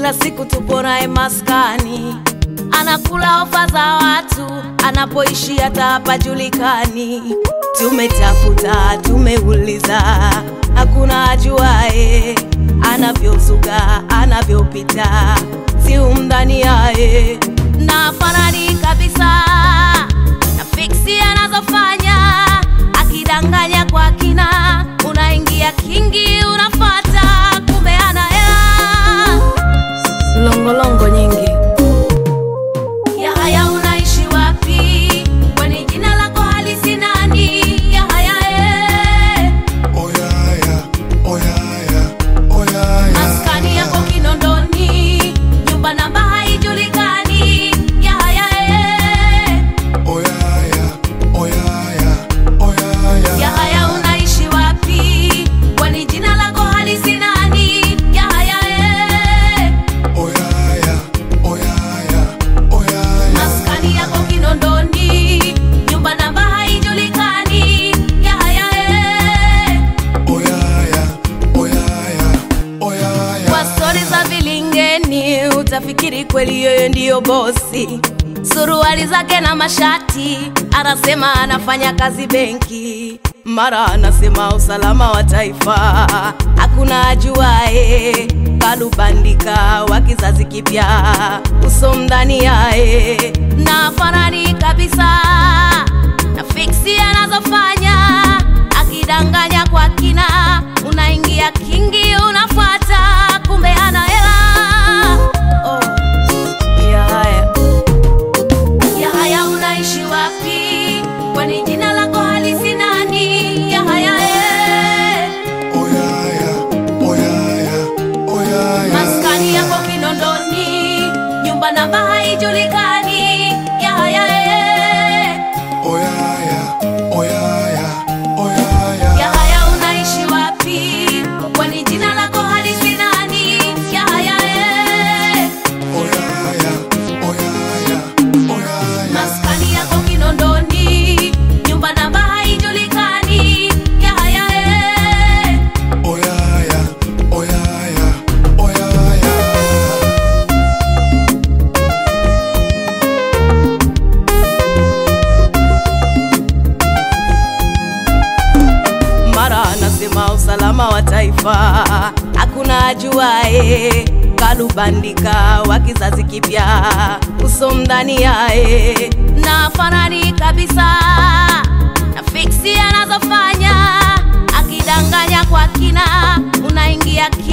kila siku tupo naye maskani, anakula ofa za watu, anapoishi hata hapajulikani. Tumetafuta, tumeuliza, hakuna ajuae anavyozuga, anavyopita, si umdhani yaye na fanani kabisa na fiksi anazofanya, akidanganya kwa kina, unaingia kingi, unafata kumbe ana hela longolongo nyingi. Yahaya, unaishi wapi? Kwani jina lako halisi nani? Yahaya, eh. Oyaya, oyaya, oyaya. maskani yako Kinondoni, nyumba namba haijulikani. Yahaya, eh. Oyaya, oyaya, oyaya. Yahaya, unaishi wapi? Kwani jina lako halisi nani? Yahaya, eh. Oyaya, oyaya, oyaya. maskani yako Kinondoni, nyumba namba haijulikani. Yahaya, eh. Oyaya, oyaya, oyaya. Kwa stori za vilingeni utafikiri kweli yeye ndiyo bosi. Suruali zake na mashati, anasema anafanya kazi benki, mara anasema usalama wa taifa, hakuna ajuae. Kalubandika wa kizazi kipya, uso mdani yae na fanani kabisa na fiksi anazofanya akidanganya kwa kina, unaingia kingi, unafuata kumbe ana hela. Oh, Yahaya, Yahaya, unaishi wapi? Kwani jina lako halisi nani? Yahaya, eh. Oyaya, oyaya, oyaya. maskani yako Kinondoni, nyumba namba haijulikani. Yahaya, eh. Oyaya, oyaya, oyaya. Yahaya, unaishi wapi? Kwani jina lako halisi nani? Yahaya, eh. Oyaya, oyaya, oyaya. maskani yako Kinondoni, nyumba namba haijulikani. Yahaya, eh. Oyaya, oyaya, oyaya. mara anasema usalama wa taifa, hakuna ajuae. Kalubandika wa kizazi kipya, uso mdani yae na fanani kabisa na fiksi anazofanya, akidanganya kwa kina, unaingia